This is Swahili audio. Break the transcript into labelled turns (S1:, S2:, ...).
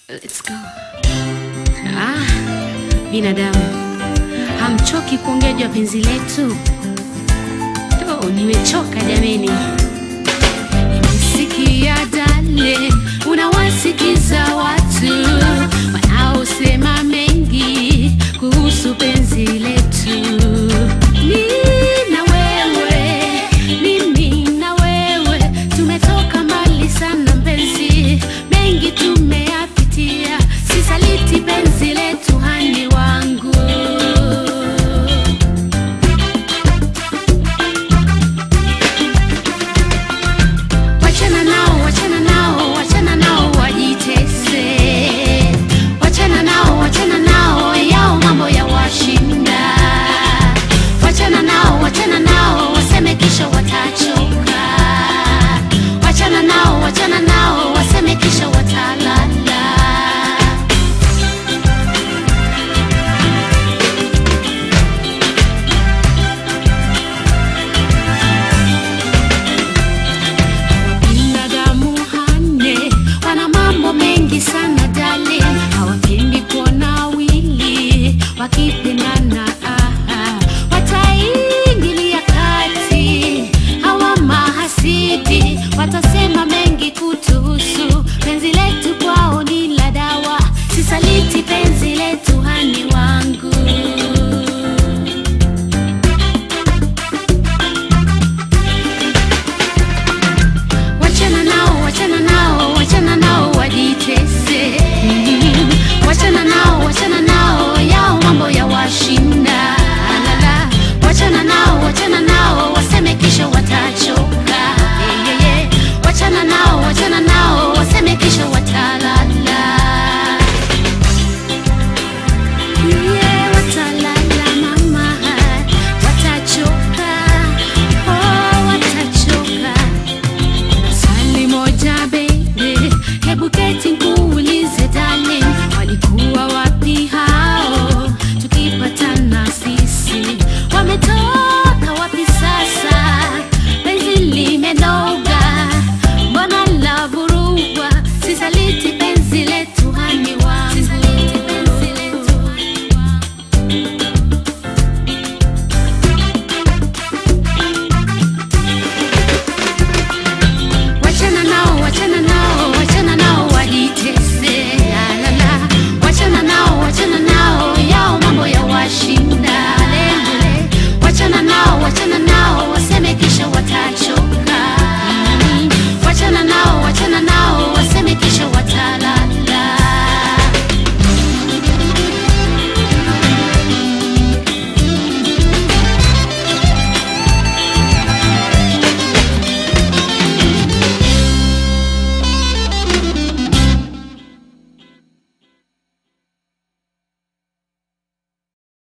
S1: Let's go. Ah, binadamu hamchoki kuongea juu ya penzi letu? Oh, nimechoka jameni. Nimesikia dale, unawasikiza watu wanaosema mengi kuhusu penzi letu. Mimi na wewe, mimi na wewe tumetoka mbali sana mpenzi, mengi tumeyapitia, sisaliti penzi letu hani wangu. Wachana nao, wachana nao, wachana nao wajitese. Wachana nao, wachana nao, yao mambo ya washinda. Wachana nao, wachana nao, waseme kisha watachoka. Wachana nao, wachana nao, waseme kisha watalala. binadamu hane wana mambo mengi sana dale hawapendi kuona wili wakipendana aha. wataingilia kati hawa mahasidi watasema mengi kutuhusu penzi letu